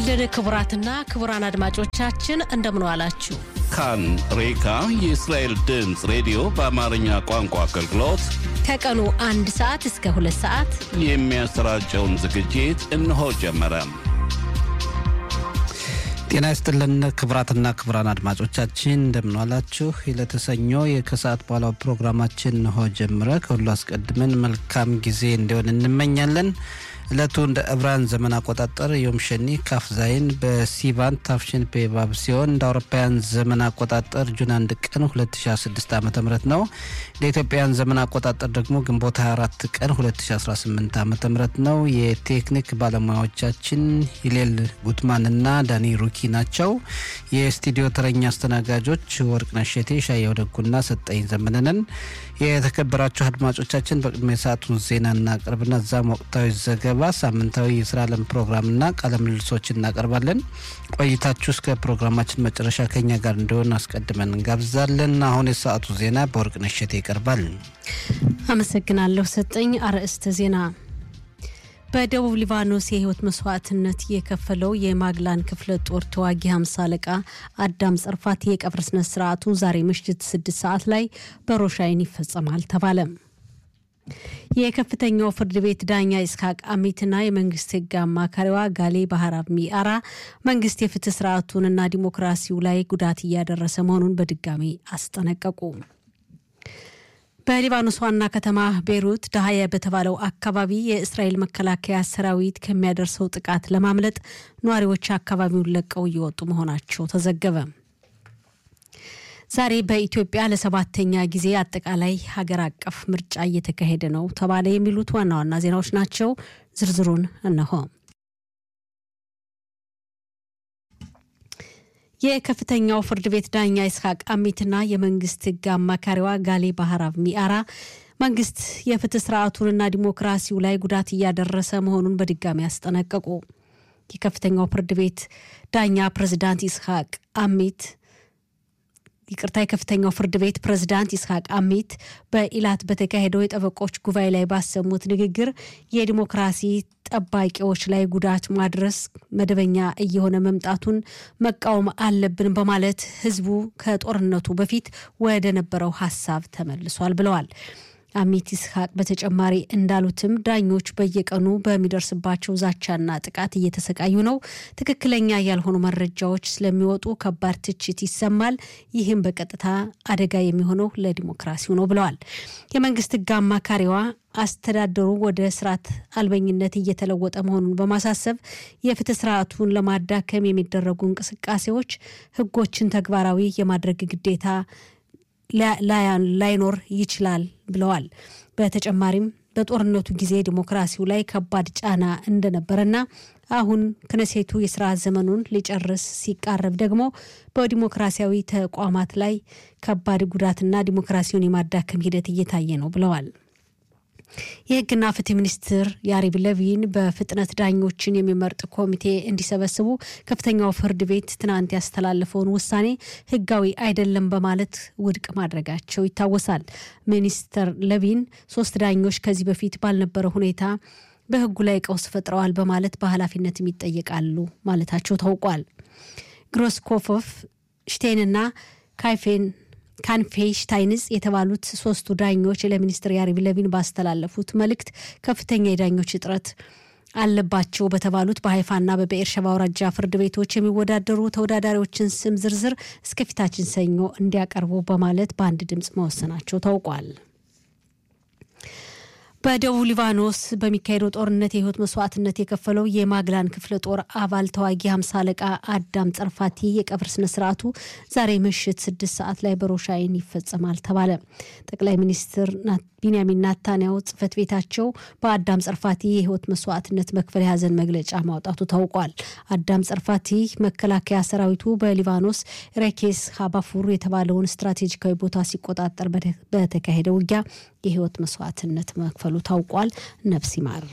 ይስጥልን ክቡራትና ክቡራን አድማጮቻችን እንደምን ዋላችሁ። ካን ሬካ የእስራኤል ድምፅ ሬዲዮ በአማርኛ ቋንቋ አገልግሎት ከቀኑ አንድ ሰዓት እስከ ሁለት ሰዓት የሚያሰራጨውን ዝግጅት እነሆ ጀመረ። ጤና ይስጥልን ክቡራትና ክቡራን አድማጮቻችን እንደምንዋላችሁ። ለተሰኞ የከሰዓት በኋላው ፕሮግራማችን እነሆ ጀምረ። ከሁሉ አስቀድመን መልካም ጊዜ እንዲሆን እንመኛለን። እለቱ እንደ ዕብራን ዘመን አቆጣጠር ዮም ሸኒ ካፍ ዛይን በሲቫን ታፍሽን ፔባብ ሲሆን እንደ አውሮፓውያን ዘመን አቆጣጠር ጁን አንድ ቀን 2016 ዓ ም ነው። ለኢትዮጵያውያን ዘመን አቆጣጠር ደግሞ ግንቦት 24 ቀን 2018 ዓ ም ነው። የቴክኒክ ባለሙያዎቻችን ሂሌል ጉትማንና ዳኒ ሩኪ ናቸው። የስቱዲዮ ተረኛ አስተናጋጆች ወርቅነሽ እሸቴ፣ ሻየው ደጉና ሰጠኝ ዘመነንን። የተከበራችሁ አድማጮቻችን በቅድሚያ የሰዓቱን ዜና እናቀርብና እዛም ወቅታዊ ዘገባ ሳምንታዊ የስራ ዓለም ፕሮግራምና ቃለ ምልልሶች እናቀርባለን። ቆይታችሁ እስከ ፕሮግራማችን መጨረሻ ከኛ ጋር እንዲሆን አስቀድመን እንጋብዛለን። አሁን የሰዓቱ ዜና በወርቅነሽ እሸቴ ይቀርባል። አመሰግናለሁ ሰጠኝ። አርዕስተ ዜና በደቡብ ሊባኖስ የህይወት መስዋዕትነት የከፈለው የማግላን ክፍለ ጦር ተዋጊ ሀምሳ አለቃ አዳም ጸርፋት የቀብር ስነ ስርዓቱ ዛሬ ምሽት ስድስት ሰዓት ላይ በሮሻይን ይፈጸማል ተባለ። የከፍተኛው ፍርድ ቤት ዳኛ ኢስሐቅ አሚትና የመንግስት ህግ አማካሪዋ ጋሌ ባህራብ ሚአራ መንግስት የፍትህ ስርዓቱንና ዲሞክራሲው ላይ ጉዳት እያደረሰ መሆኑን በድጋሚ አስጠነቀቁ። በሊባኖስ ዋና ከተማ ቤይሩት ዳህያ በተባለው አካባቢ የእስራኤል መከላከያ ሰራዊት ከሚያደርሰው ጥቃት ለማምለጥ ነዋሪዎች አካባቢውን ለቀው እየወጡ መሆናቸው ተዘገበ። ዛሬ በኢትዮጵያ ለሰባተኛ ጊዜ አጠቃላይ ሀገር አቀፍ ምርጫ እየተካሄደ ነው ተባለ። የሚሉት ዋና ዋና ዜናዎች ናቸው። ዝርዝሩን እነሆ። የከፍተኛው ፍርድ ቤት ዳኛ ይስሐቅ አሚትና የመንግስት ህግ አማካሪዋ ጋሌ ባህራብ ሚአራ መንግስት የፍትህ ስርዓቱንና ዲሞክራሲው ላይ ጉዳት እያደረሰ መሆኑን በድጋሚ አስጠነቀቁ። የከፍተኛው ፍርድ ቤት ዳኛ ፕሬዝዳንት ይስሐቅ አሚት ይቅርታ የከፍተኛው ፍርድ ቤት ፕሬዝዳንት ይስሐቅ አሚት በኢላት በተካሄደው የጠበቆች ጉባኤ ላይ ባሰሙት ንግግር የዲሞክራሲ ጠባቂዎች ላይ ጉዳት ማድረስ መደበኛ እየሆነ መምጣቱን መቃወም አለብን በማለት ህዝቡ ከጦርነቱ በፊት ወደ ነበረው ሀሳብ ተመልሷል ብለዋል። አሚት ይስሐቅ በተጨማሪ እንዳሉትም ዳኞች በየቀኑ በሚደርስባቸው ዛቻና ጥቃት እየተሰቃዩ ነው። ትክክለኛ ያልሆኑ መረጃዎች ስለሚወጡ ከባድ ትችት ይሰማል። ይህም በቀጥታ አደጋ የሚሆነው ለዲሞክራሲው ነው ብለዋል። የመንግስት ህግ አማካሪዋ አስተዳደሩ ወደ ስርዓት አልበኝነት እየተለወጠ መሆኑን በማሳሰብ የፍትህ ስርዓቱን ለማዳከም የሚደረጉ እንቅስቃሴዎች ህጎችን ተግባራዊ የማድረግ ግዴታ ላይኖር ይችላል ብለዋል። በተጨማሪም በጦርነቱ ጊዜ ዲሞክራሲው ላይ ከባድ ጫና እንደነበረና አሁን ክነሴቱ የስራ ዘመኑን ሊጨርስ ሲቃረብ ደግሞ በዲሞክራሲያዊ ተቋማት ላይ ከባድ ጉዳትና ዲሞክራሲውን የማዳከም ሂደት እየታየ ነው ብለዋል። የህግና ፍትህ ሚኒስትር ያሪብ ለቪን በፍጥነት ዳኞችን የሚመርጥ ኮሚቴ እንዲሰበስቡ ከፍተኛው ፍርድ ቤት ትናንት ያስተላለፈውን ውሳኔ ህጋዊ አይደለም በማለት ውድቅ ማድረጋቸው ይታወሳል። ሚኒስተር ለቪን ሶስት ዳኞች ከዚህ በፊት ባልነበረ ሁኔታ በህጉ ላይ ቀውስ ፈጥረዋል በማለት በኃላፊነትም ይጠየቃሉ ማለታቸው ታውቋል። ግሮስኮፎፍ ሽቴንና ካይፌን ካንፌሽታይንስ የተባሉት ሶስቱ ዳኞች ለሚኒስትር ያሪቭ ለቪን ባስተላለፉት መልእክት ከፍተኛ የዳኞች እጥረት አለባቸው በተባሉት በሀይፋና በብኤርሸባ አውራጃ ፍርድ ቤቶች የሚወዳደሩ ተወዳዳሪዎችን ስም ዝርዝር እስከፊታችን ሰኞ እንዲያቀርቡ በማለት በአንድ ድምፅ መወሰናቸው ታውቋል። በደቡብ ሊባኖስ በሚካሄደው ጦርነት የህይወት መስዋዕትነት የከፈለው የማግላን ክፍለ ጦር አባል ተዋጊ ሀምሳ አለቃ አዳም ጸርፋቲ የቀብር ስነ ስርዓቱ ዛሬ ምሽት ስድስት ሰዓት ላይ በሮሻይን ይፈጸማል ተባለ። ጠቅላይ ሚኒስትር ቢንያሚን ናታንያው ጽህፈት ቤታቸው በአዳም ጸርፋቲ የህይወት መስዋዕትነት መክፈል የሀዘን መግለጫ ማውጣቱ ታውቋል። አዳም ጸርፋቲ መከላከያ ሰራዊቱ በሊባኖስ ሬኬስ ሀባፉር የተባለውን ስትራቴጂካዊ ቦታ ሲቆጣጠር በተካሄደ ውጊያ የህይወት መስዋዕትነት መክፈሉ ታውቋል። ነፍስ ይማር።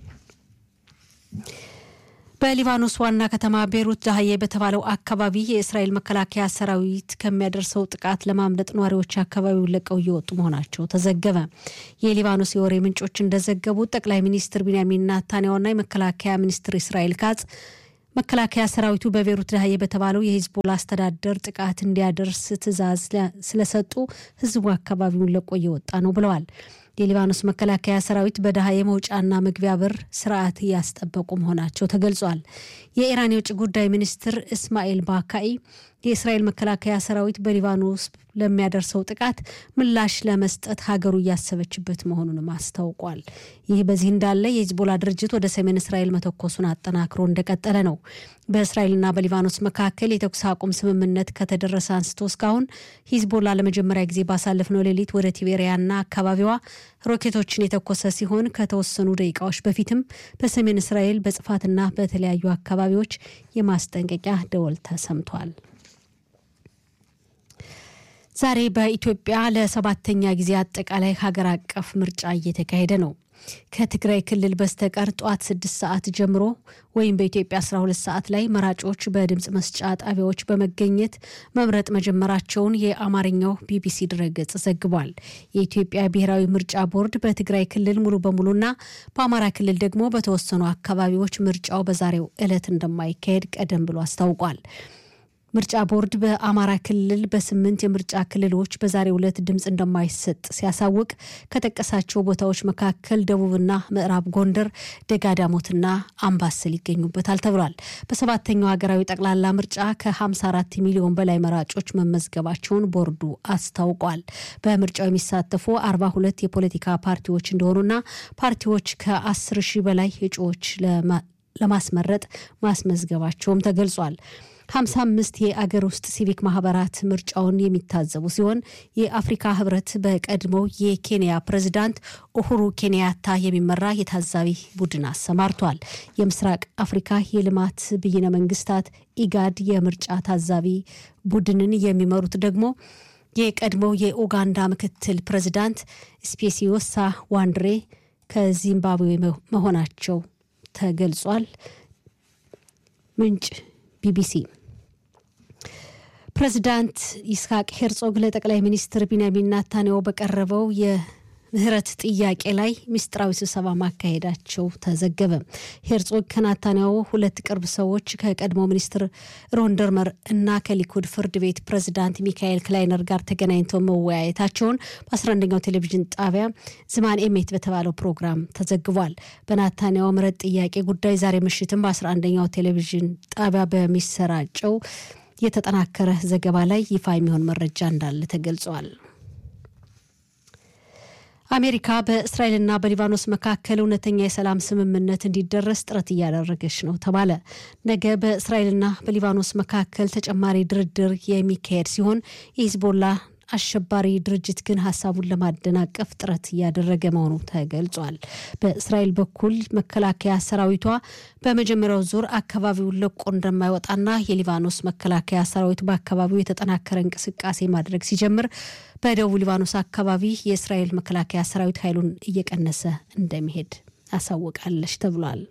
በሊባኖስ ዋና ከተማ ቤሩት ዳህዬ በተባለው አካባቢ የእስራኤል መከላከያ ሰራዊት ከሚያደርሰው ጥቃት ለማምለጥ ነዋሪዎች አካባቢውን ለቀው እየወጡ መሆናቸው ተዘገበ። የሊባኖስ የወሬ ምንጮች እንደዘገቡት ጠቅላይ ሚኒስትር ቢንያሚን ናታንያሁና የመከላከያ ሚኒስትር እስራኤል ካጽ መከላከያ ሰራዊቱ በቤሩት ዳህዬ በተባለው የሂዝቦላ አስተዳደር ጥቃት እንዲያደርስ ትዕዛዝ ስለሰጡ ህዝቡ አካባቢውን ለቆ እየወጣ ነው ብለዋል። የሊባኖስ መከላከያ ሰራዊት በዳህዬ መውጫና መግቢያ በር ስርዓት እያስጠበቁ መሆናቸው ተገልጿል። የኢራን የውጭ ጉዳይ ሚኒስትር እስማኤል ባካኢ የእስራኤል መከላከያ ሰራዊት በሊባኖስ ለሚያደርሰው ጥቃት ምላሽ ለመስጠት ሀገሩ እያሰበችበት መሆኑንም አስታውቋል። ይህ በዚህ እንዳለ የሂዝቦላ ድርጅት ወደ ሰሜን እስራኤል መተኮሱን አጠናክሮ እንደቀጠለ ነው። በእስራኤልና በሊባኖስ መካከል የተኩስ አቁም ስምምነት ከተደረሰ አንስቶ እስካሁን ሂዝቦላ ለመጀመሪያ ጊዜ ባሳለፍነው ሌሊት ወደ ቲቤሪያና አካባቢዋ ሮኬቶችን የተኮሰ ሲሆን ከተወሰኑ ደቂቃዎች በፊትም በሰሜን እስራኤል በጽፋትና በተለያዩ አካባቢዎች የማስጠንቀቂያ ደወል ተሰምቷል። ዛሬ በኢትዮጵያ ለሰባተኛ ጊዜ አጠቃላይ ሀገር አቀፍ ምርጫ እየተካሄደ ነው። ከትግራይ ክልል በስተቀር ጠዋት ስድስት ሰዓት ጀምሮ ወይም በኢትዮጵያ 12 ሰዓት ላይ መራጮች በድምፅ መስጫ ጣቢያዎች በመገኘት መምረጥ መጀመራቸውን የአማርኛው ቢቢሲ ድረገጽ ዘግቧል። የኢትዮጵያ ብሔራዊ ምርጫ ቦርድ በትግራይ ክልል ሙሉ በሙሉና በአማራ ክልል ደግሞ በተወሰኑ አካባቢዎች ምርጫው በዛሬው ዕለት እንደማይካሄድ ቀደም ብሎ አስታውቋል። ምርጫ ቦርድ በአማራ ክልል በስምንት የምርጫ ክልሎች በዛሬው ዕለት ድምፅ እንደማይሰጥ ሲያሳውቅ ከጠቀሳቸው ቦታዎች መካከል ደቡብና ምዕራብ ጎንደር፣ ደጋዳሞትና አምባሰል ይገኙበታል ተብሏል። በሰባተኛው ሀገራዊ ጠቅላላ ምርጫ ከ54 ሚሊዮን በላይ መራጮች መመዝገባቸውን ቦርዱ አስታውቋል። በምርጫው የሚሳተፉ 42 የፖለቲካ ፓርቲዎች እንደሆኑና ፓርቲዎች ከ10 ሺህ በላይ እጩዎች ለማስመረጥ ማስመዝገባቸውም ተገልጿል። 55 የአገር ውስጥ ሲቪክ ማህበራት ምርጫውን የሚታዘቡ ሲሆን የአፍሪካ ህብረት በቀድሞው የኬንያ ፕሬዝዳንት ኡሁሩ ኬንያታ የሚመራ የታዛቢ ቡድን አሰማርቷል። የምስራቅ አፍሪካ የልማት ብይነ መንግስታት ኢጋድ የምርጫ ታዛቢ ቡድንን የሚመሩት ደግሞ የቀድሞው የኡጋንዳ ምክትል ፕሬዝዳንት ስፔሲዮሳ ዋንድሬ ከዚምባብዌ መሆናቸው ተገልጿል። ምንጭ ቢቢሲ። ፕሬዚዳንት ይስሐቅ ሄርጾግ ለጠቅላይ ሚኒስትር ቢንያሚን ናታንያሁ በቀረበው የምህረት ጥያቄ ላይ ምስጢራዊ ስብሰባ ማካሄዳቸው ተዘገበ። ሄርጾግ ከናታንያሁ ሁለት ቅርብ ሰዎች ከቀድሞ ሚኒስትር ሮን ደርመር እና ከሊኩድ ፍርድ ቤት ፕሬዚዳንት ሚካኤል ክላይነር ጋር ተገናኝተው መወያየታቸውን በ11ኛው ቴሌቪዥን ጣቢያ ዝማን ኤሜት በተባለው ፕሮግራም ተዘግቧል። በናታንያሁ ምህረት ጥያቄ ጉዳይ ዛሬ ምሽትም በ11ኛው ቴሌቪዥን ጣቢያ በሚሰራጨው የተጠናከረ ዘገባ ላይ ይፋ የሚሆን መረጃ እንዳለ ተገልጿል። አሜሪካ በእስራኤልና በሊባኖስ መካከል እውነተኛ የሰላም ስምምነት እንዲደረስ ጥረት እያደረገች ነው ተባለ። ነገ በእስራኤልና በሊባኖስ መካከል ተጨማሪ ድርድር የሚካሄድ ሲሆን የሂዝቦላ አሸባሪ ድርጅት ግን ሀሳቡን ለማደናቀፍ ጥረት እያደረገ መሆኑ ተገልጿል። በእስራኤል በኩል መከላከያ ሰራዊቷ በመጀመሪያው ዙር አካባቢውን ለቆ እንደማይወጣና የሊባኖስ መከላከያ ሰራዊት በአካባቢው የተጠናከረ እንቅስቃሴ ማድረግ ሲጀምር በደቡብ ሊባኖስ አካባቢ የእስራኤል መከላከያ ሰራዊት ኃይሉን እየቀነሰ እንደሚሄድ አሳውቃለች ተብሏል።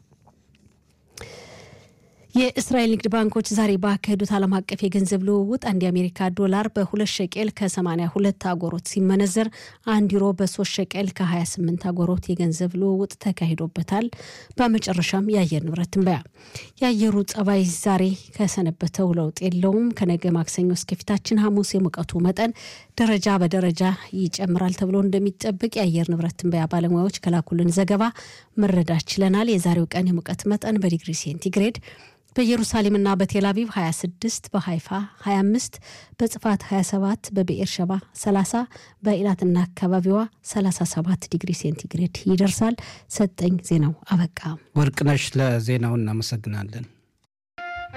የእስራኤል ንግድ ባንኮች ዛሬ ባካሄዱት ዓለም አቀፍ የገንዘብ ልውውጥ አንድ የአሜሪካ ዶላር በሁለት ሸቄል ከ82 አጎሮት ሲመነዘር አንድ ዩሮ በሶስት ሸቄል ከ28 አጎሮት የገንዘብ ልውውጥ ተካሂዶበታል። በመጨረሻም የአየር ንብረት ትንበያ። የአየሩ ጸባይ ዛሬ ከሰነበተው ለውጥ የለውም። ከነገ ማክሰኞ እስከፊታችን ሐሙስ የሙቀቱ መጠን ደረጃ በደረጃ ይጨምራል ተብሎ እንደሚጠብቅ የአየር ንብረት ትንበያ ባለሙያዎች ከላኩልን ዘገባ መረዳት ችለናል። የዛሬው ቀን የሙቀት መጠን በዲግሪ ሴንቲግሬድ በኢየሩሳሌምና በቴል አቪቭ 26 በሃይፋ 25 በጽፋት 27 በብኤር ሸባ 30 በኢላትና አካባቢዋ 37 ዲግሪ ሴንቲግሬድ ይደርሳል። ሰጠኝ ዜናው አበቃ። ወርቅነሽ ለዜናው እናመሰግናለን።